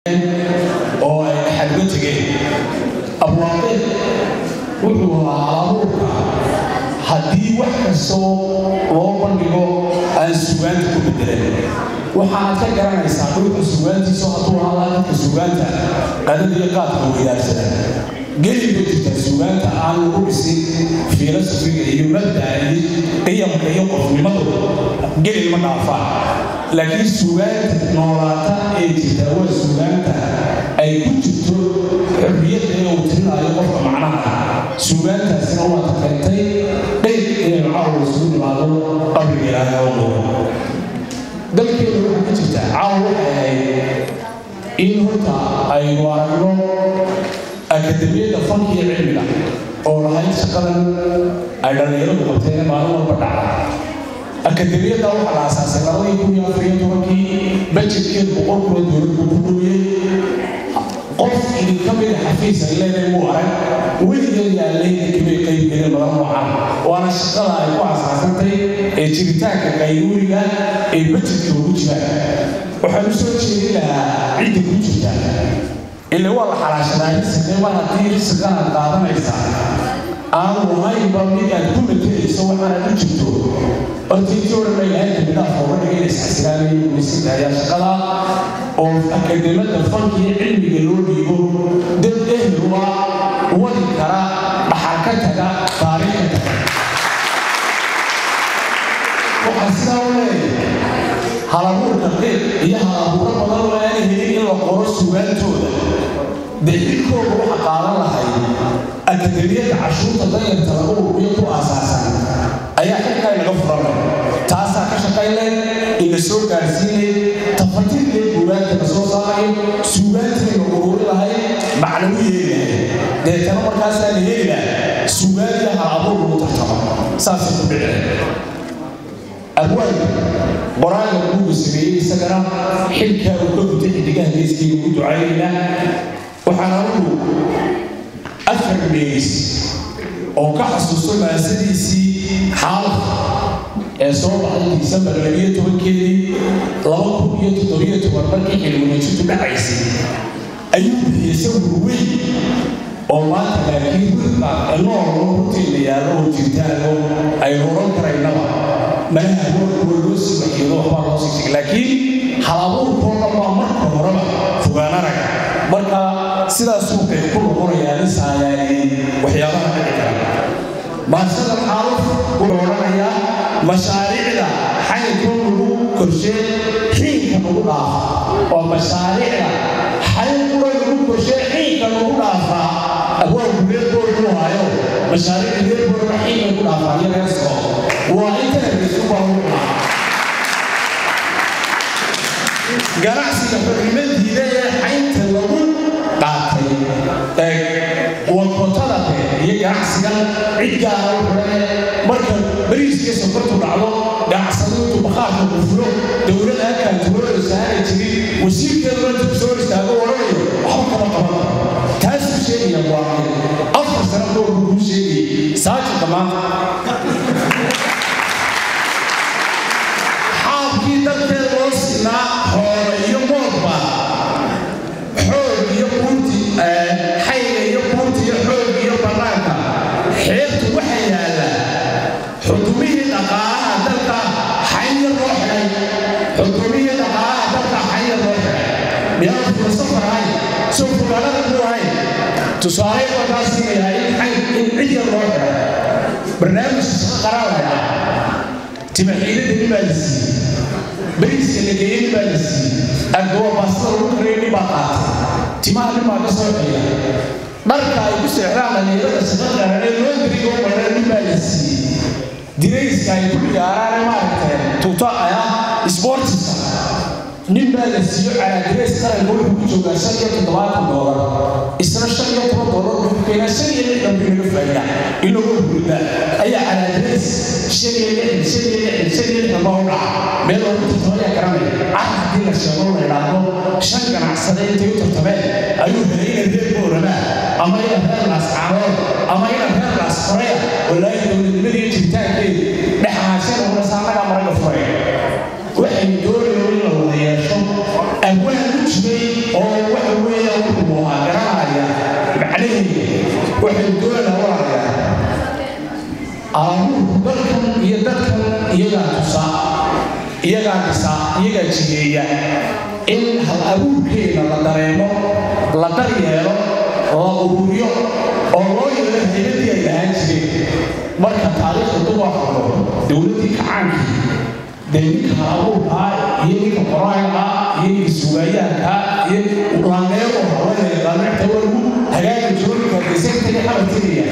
oo ay dhaxal uga tegeen abwaaqe wuxuu ahaa halabuurka haddii wax kastoo loo bandhigo aan sugaanta ku bedelan waxaad ka garanaysaa dhulka sugaantiisu hadduu ahaa dadka sugaanta qadada iyo qaadka weydaarsada geli ma jirta sugaanta aan lagu dhisin filosofiga iyo mabda'a iyo qiyamka iyo qofnimadu geli ma dhaafaan laakiin sugaanta noolaata ee jirta waa sugaanta ay ku jirto xorriyadda ee uu tirinayo qofka macnaha sugaantaasina waa takeentay qeyb inay caawa isugu nimaado qabriga ilaahay oo muuqo dalkeedu waxaa ka jirta caawa waxay ahayd in horta aynu aragno akademiyadda fanka iyo cilmiga oo lahayd shaqadan ay dhallinyaradu qabteen maalin walba dhaca akademiyadda waxaa la aasaasay labadii kun iyo afar iyo tobankii bajetkeedu boqol kuna dowladdu ku dhowiyey qof idinka mida xafiis ay leedahay muu arag weligeed yaallay inkimay qayb gelin badan noocan waana shaqada ay ku aasaasantay ee jiritaanka qaybuuriga ee bajetka ugu jiraan waxaan u soo jeedin lahaa cidda ku jirta ile waa la xalaashadaa risqe mar haddii risqan aad qaadanaysaa aanu ahaynba mid aad ku matelayso waxaanaad u jirto hortiintii odhan bay lahayd kamidhaaf ooga dhigay isxasilaamay weysinta ayaa shaqada oo akademada fanka iyo cilmiga loo dhiibo dad ehel waa wadi kara dhaxal ka taga taariikh ka taga waxaa sidaa u leeyahay halabuurka qeyb iyo halabuuro badan oo aan helin in la qoro sugaantooda dee xilkooda waxa qaadan lahay akademiyadda cashuurta danyarta lagu ururiyo ku aasaasan ayaa xilkaa inaga furanay taasaa ka shaqaynay ina soo gaarsiinay tafatirkee buugaagta la soo saarayo suugaantii la ururi lahay macnagu yeeli lahay deetana markaasaa la heli laha suugaaniya halabuur lagu tartamo saasay ku dhiceen abwaanka qoraalka buuga sameeyey isagana xilkaa uu ka gutay xidigaha geeskii ugu ducaynayna waxaan anugu afar meys oo ka xasuusto maasadiisii xaalka ee soo baxday disembar labiyo tobankeedii laba kun iyo toddobiyo toban markii xilwanajintu dhacaysay ayuu bixiyey sawir weyn oo maanta laakiin wilka nool horteena yaallo oo jirtaano aynu oran karaynaba malaha warkuwa loo sii waxiyo waxbaa loo sii jigay laakiin halabuurkoo dhan baa marka horeba fogaan araga marka sidaasuu qayb ku noqonayaa nin saayaaliyey waxyaabaha dhici kara baashada xaaluf wuxuu odhanayaa mashaariicda xayinkoo lagu korshee xiinka lagu dhaafa oo mashaariicda xayinkura lagu korshee xiinka lagu dhaafaa abwaanku reerkoodu hayo mashaariicda reerkooda xiinka lagu dhaafaa iyo reersko waa inta reersu baa lagu dhaafaa ganacsiga xorrimadiida ee xaynta lagu qaatay wakotada iyo ganacsigan cid gaara u xidhane marka bariiskii sokortu dhacdo ganacsadaintu bakhaarka bufulo dowlad halkaan tuulada saara jirin wasiirkeedu inta ku soo istaago odhanayo waxba kama qaban taasuu sheegaya waaqi afar sano doorku kuu sheegayay saajinka maanta xaabkii dalkeeda loo sinaa xoolo iyo moodba xoog iyo buurti xayga iyo buurti iyo xoog iyo bannaanka xeebtu waxa yaalla xukumihii dhaqaalaha dalka xayya loo xidhay xukumihii dhaqaalaha dalka xayya loo xidhay miyaan filosofar ahayn soo fogaalada ku ahayn tusaale markaa siinayaa in xay in cid yar loo xidhay barnaamijka shaqa qaraalaya timaxiidada nin baa la siiyey bariiska la geeyey nin baa la siiyey agdoo baastada lagu karaya nin baa qaatay timaha nin baa ka soo xeeya dharka ay ku seexdaan dhalinyarada shaqa qaran ee loo dirigo badan nin baa la siiyey dirayska ay ku ciyaaraan maaragtay tuuto ah sportiska nin baa la siiyo calaa dirays qaranka wuxuu ku joogaa shan iyo toddobaatan doolar isna shan iyo toban doolar wuxuu keenaa shan iyo lixdan bii laga faa'iida in lagu hurda ayaa calaa dirays shan iyo lixdan shan iyo lixdan shan iyo lixdan baa u dhaca meel lagu tartamaya garanaya car haddii la sheego la idhaahdo shan ganacsade intay u tartameen ayuu helay ina reer boorama ama ina reer laas caarood ama ina reer laas koreya walaahi dowladnimadii jiritaankeedu dhexaashada unasaanaga maraga furay waxay doonayeen in la wada yeesho abwaan u jiray oo waxa waxay doonayaan walaalayaa aamuurku dalkan iyo dadkan iyagaa tusa iyagaa dhisa iyagaa jigeeya in hal abuurkeeda la dareemo la daryeelo la ururiyo oo loo yeelo haybadii ay lahaan jireen marka taariikhda dumarkado dowladdii kacaankii dee ninka halabuurkaa iyo ninka qoraagaa iyo ninka suugaayaankaa iyo laaneego haweenaya qaamicta wagu hagaaga jooginka deseyntaga xabatinaya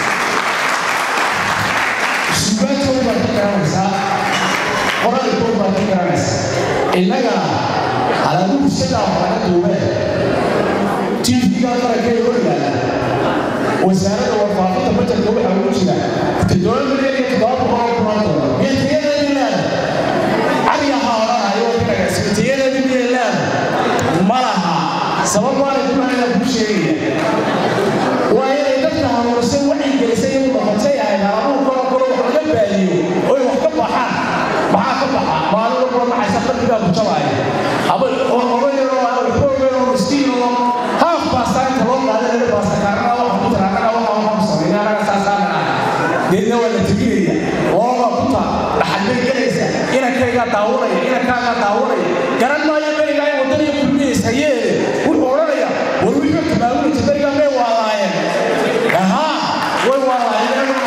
suugaantooda baad ka garanaysaa qoraalkooda baad ka garanaysaa innaga halabuur sidaa horaga duubee tvga qarankeeda hor yaala wasaaradda warfaafinta bajarka waxaa ugu jira toddoba milyan iyo toddoba boqol oo kumaan doolar miyatayadeedii leeda cali ahaa odhanayo kanagasmitayadeedii miyay leeda ma laha sabab waanay kumanaya kuu sheegaya waa inay dadka hanuunsan waxay gelisay inuu noqotay ahayd halabuurkoo kale wax laga baadiyo oy wax ka baxaan maxaa ka baxa maalin walba maxaysa qalbigaa ku jabaaya aba oga yaroo waxba ogeyn oo miskiin oo haaf baastaa inta loo qaaday laga baasta kaarnaa waxa ku tira annaga waxa waxa ku sameeya annaga saasaana ah deedna waa la teginaya looga kuta dhaxal bay gelaysa inankaygaa daawanaya inankaagaa daawanaya garan maayo berigaa in wadaniga kulmiyeysa yeele wuxuu odhanaya war wixii tabaabulata berigaa may waalaayeen ahaa way waalaayeen